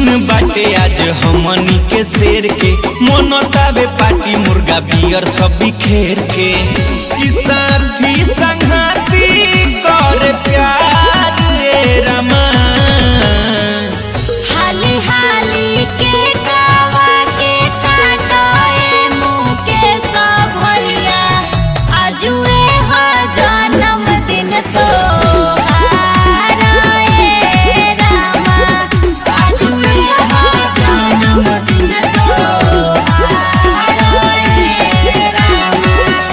दिन बाटे आज हमनी के शेर के मोनतावे पार्टी मुर्गा बियर सब बिखेर के ई साथी संघाती कर प्यार रे रमा हाली हाली के गावा के काटोए मुँह के सब भैया आजुए हो जन्म दिन तो रामा आजुए हो जन्म दिन तो रामा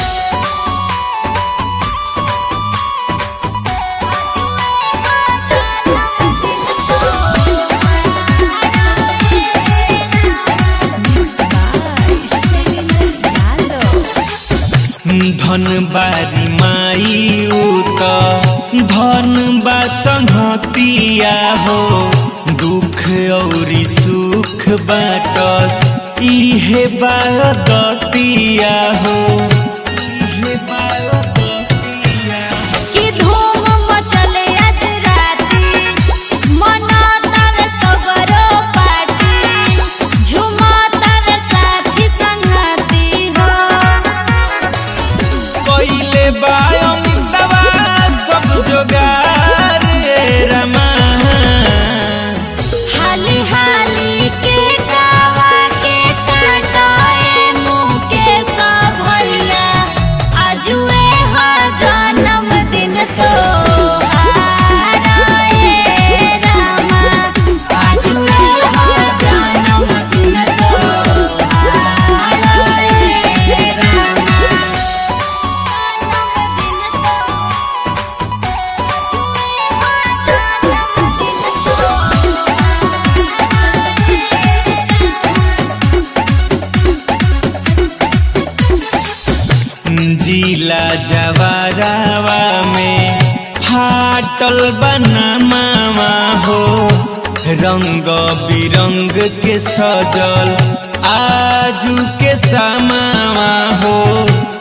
धन बारी माई उत धन बा संहतिया हो दुख औरी सुख बाटत इहे बादतिया हो इहे बादतिया हो। की धूम मचले आज राती मनातावे सगरो पार्टी झुमातावे साथी संगती हो कइले बा अमितवा सब जोगार रे रमा हाली हाली के गावा के काटोए मुँह के सब भैया आजुए हो जन्म दिन तो रामा आजुए हो जन्म दिन तो जिला जवारावा में फाटल बनामावा हो रंग बिरंग के सजल आजू के समावा हो